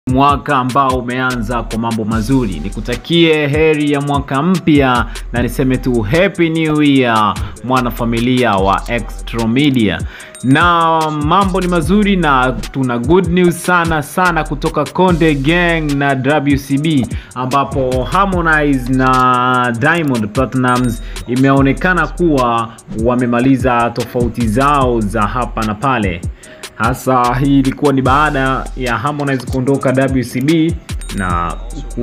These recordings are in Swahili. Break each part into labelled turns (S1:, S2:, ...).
S1: mwaka ambao umeanza kwa mambo mazuri. Nikutakie heri ya mwaka mpya na niseme tu happy new year mwanafamilia wa Extra Media. Na mambo ni mazuri na tuna good news sana sana kutoka Konde Gang na WCB ambapo Harmonize na Diamond Platnumz imeonekana kuwa wamemaliza tofauti zao za hapa na pale. Hasa hii ilikuwa ni baada ya Harmonize kuondoka WCB na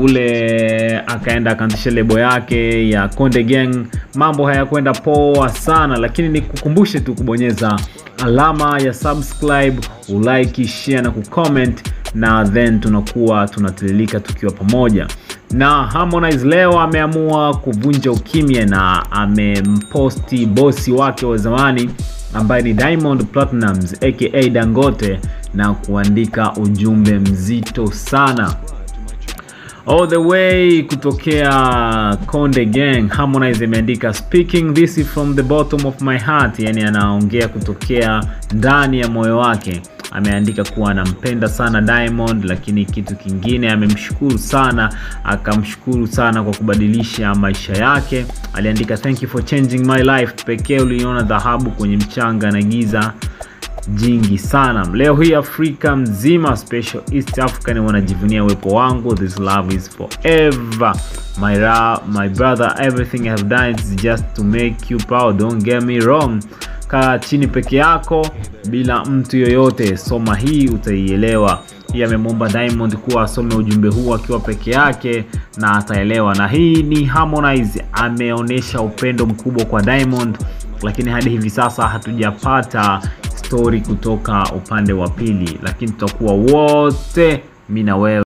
S1: kule akaenda akaanzisha lebo yake ya Konde Gang. Mambo hayakwenda poa sana, lakini nikukumbushe tu kubonyeza alama ya subscribe, ulike, share na kucomment, na then tunakuwa tunatiririka tukiwa pamoja. Na Harmonize leo ameamua kuvunja ukimya na amemposti bosi wake wa zamani ambaye ni Diamond Platnumz aka Dangote na kuandika ujumbe mzito sana all the way kutokea Konde Gang. Harmonize imeandika speaking this from the bottom of my heart, yani anaongea kutokea ndani ya moyo wake. Ameandika kuwa anampenda sana Diamond, lakini kitu kingine amemshukuru sana, akamshukuru sana kwa kubadilisha maisha yake. Aliandika thank you for changing my life, pekee uliona dhahabu kwenye mchanga na giza jingi sana. Leo hii Afrika mzima, special East African wanajivunia uwepo wangu. This love is forever my, ra my brother, everything I have done is just to make you proud, don't get me wrong. Kaa chini peke yako bila mtu yoyote, soma hii utaielewa. Hii amemwomba Diamond kuwa asome ujumbe huu akiwa peke yake na ataelewa. Na hii ni Harmonize ameonyesha upendo mkubwa kwa Diamond, lakini hadi hivi sasa hatujapata story kutoka upande wa pili, lakini tutakuwa wote mi na wewe